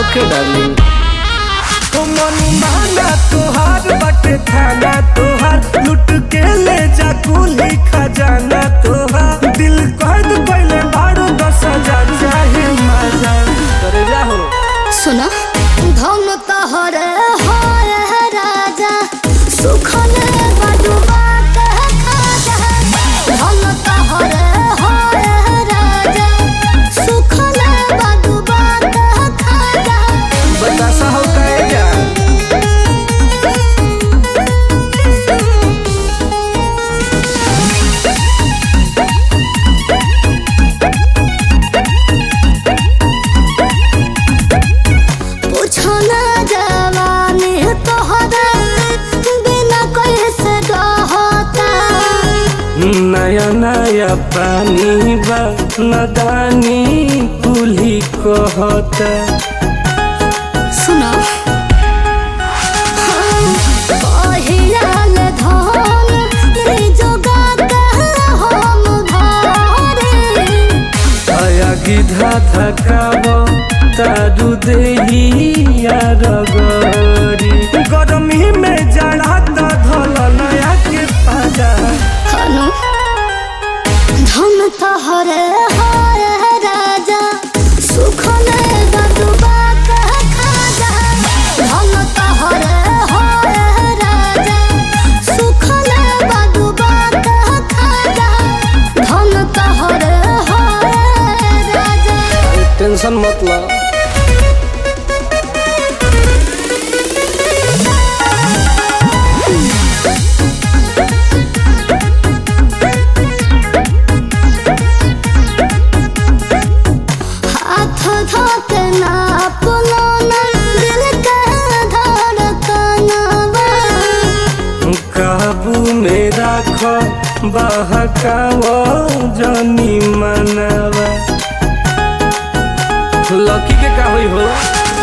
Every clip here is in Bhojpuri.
ओके डार्लिंग ओ मनमाना तोहार बाटे थाना तोहार लुट के ले जा कुली खजाना तोहार दिल कैद पहले बारो दस हजार चाहे मजा करे जा हो सुनो धन तहरे होए है राजा सुखल बडुबा के खाजा धन तहरे होए है राजा सुखल बडुबा के खाजा बतासा हो काहे जा पूछो ना जवानी तोहरा बिना कैसे रहता नया नया पानी बा नदानी कुली कहता सुनो पहियाल धन जोगा हम घरे आया गिधा थकाव तारू देहिया रगड़ी गरमी में जड़ा त धल नया के पाजा हनु धन तहरे हाय राजा सुखले बदुबा के खाजा धन तहरे हाय राजा सुखले बदुबा के खाजा धन तहरे हाय राजा टेंशन मत ला हाथ धोके ना पुलोना दिल के धड़कनवा काबू में राख बहकाव जनी मनवा लकी के का होई हो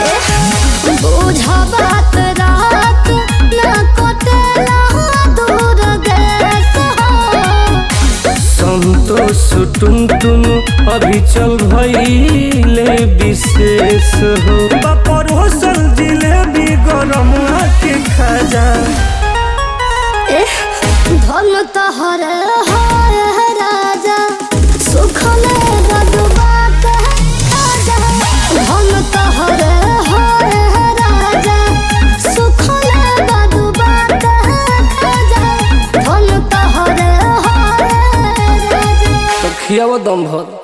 बुझा बात रात ना कटेला दूर देश हो संतोष टुन टुन अभी चल भइले विशेष हो बापर होसल जिलेबी गरम के खजा एह, धन तहरे हाय राजा सुखले बदुबा के खाजा धन तहरे हाय राजा सुखले बदुबा के खाजा धन तहरे हाय राजा तो खियावा दम भर